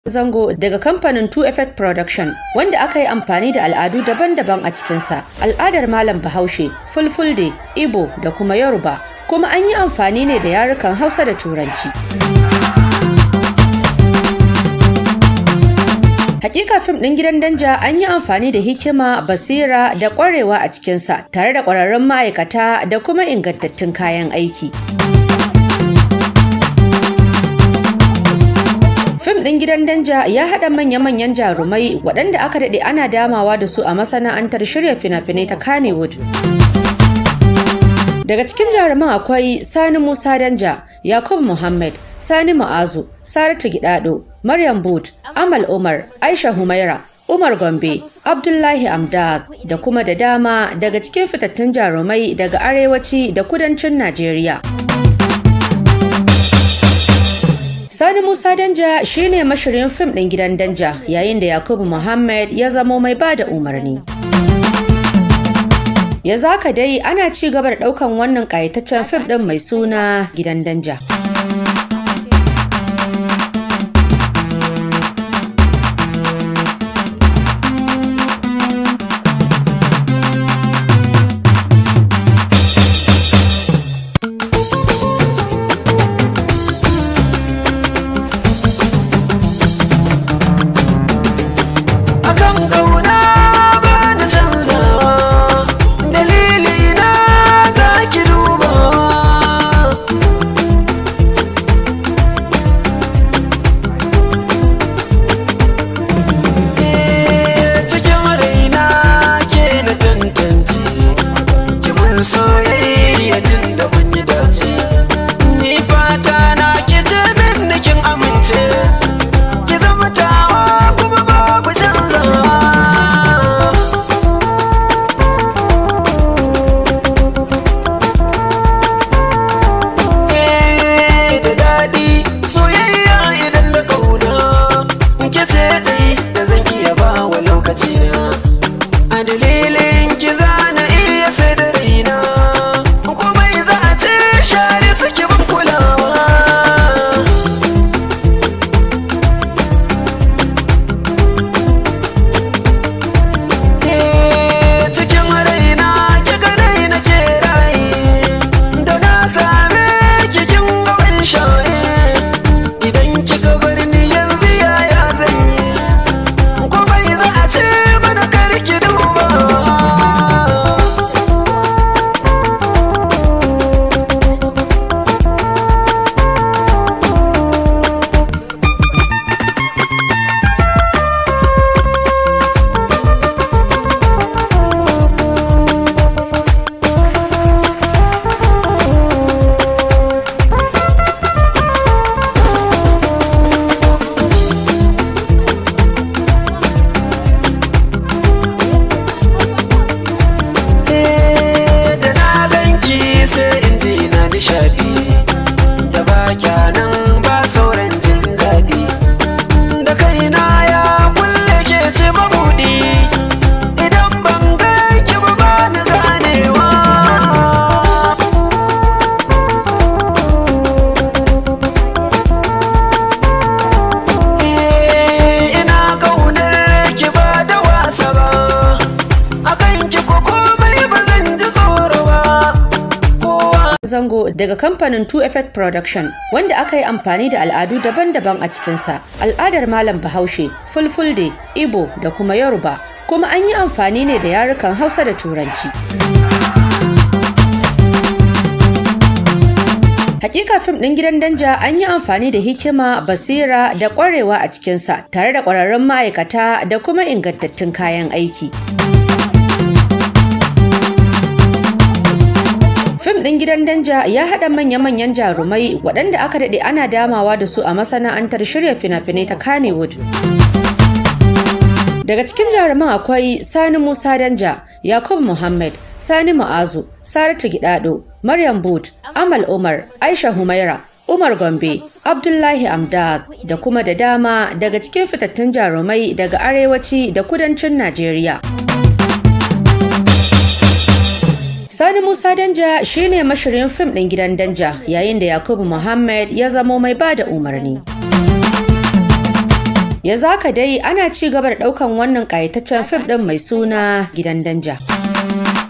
zango daga kamfanin 2 Effect Production wanda aka yi amfani da al'adu daban-daban a cikinsa. Al'adar Malam Bahaushe, Fulfulde, Igbo da kuma Yoruba. Kuma an yi amfani ne da yarukan Hausa da Turanci. Hakika fim ɗin gidan danja an yi amfani da hikima, basira da ƙwarewa a cikinsa tare da ƙwararrun ma'aikata da kuma ingantattun kayan aiki. Fim ɗin gidan danja ya haɗa manya-manyan jarumai waɗanda aka daɗe ana damawa da su a masana'antar shirya fina-finai ta Kannywood. Daga cikin jaruman akwai Sani Musa Danja, Yakubu Muhammad, Sani Ma'azu, Saratu Gidado, Maryam Bud, Amal Umar, Aisha Humaira, Umar Gombe, Abdullahi Amdaz da kuma da dama daga cikin fitattun jarumai daga arewaci da kudancin Najeriya. Sani Musa Danja shine mashirin fim ɗin gidan Danja yayin da Yakubu Muhammad ya zamo mai ba da umarni. Ya zaka dai ana ci gaba da ɗaukan wannan ƙayataccen fim ɗin mai suna gidan Danja. akan kauna ba da canzawa dalili na za ki duba cikin raina ke na tantance ki mun soyayya tun da mun yi dace ni fata na ki ce min kin amince ki zama tawa kuma babu canzawa Eh, da daɗi soyayya idan da kauna ke ce ɗai da zan iya ba wa lokaci na a dalilin ki zana iya sai da raina kuma za a ce share suke ban kulawa cikin raina ki ganai na ke rayi da na same ki kin ga ban shaye idan kika bar ni yanzu yaya zan yi ko bai za a ce mana kar ki duba da na ganki sai in ji na nishadi da ba nan ba sauran jin daɗi da kaina ya kulle ke ce mabuɗi idan ban ganki ba ba ni ganewa Eh, ina kaunar ki ba da wasa ba akan ki ko komai ba zan ji tsoro ba kowa Zango daga kamfanin 2 Effect Production wanda aka yi amfani da al'adu daban-daban a cikinsa. Al'adar Malam Bahaushe, Fulfulde, Igbo da kuma Yoruba. Kuma an yi amfani ne da yarukan Hausa da Turanci. Hakika fim ɗin gidan danja an yi amfani da hikima, basira da ƙwarewa a cikinsa tare da ƙwararrun ma'aikata da kuma ingantattun kayan aiki. Fim ɗin gidan danja ya haɗa manya-manyan jarumai waɗanda aka daɗe ana damawa da su a masana'antar shirya fina-finai ta Kannywood. Daga cikin jaruman akwai Sani Musa Danja, Yakubu Muhammad, Sani Ma'azu, Saratu Gidado, Maryam Bud, Amal Umar, Aisha Humaira, Umar Gombe, Abdullahi Amdaz da kuma da dama daga cikin fitattun jarumai daga arewaci da kudancin Najeriya. Sani Musa Danja shine mashirin fim ɗin gidan Danja yayin da Yakubu Muhammad ya zamo mai ba da umarni. Ya zaka dai ana ci gaba da ɗaukan wannan ƙayataccen fim ɗin mai suna Gidan Danja.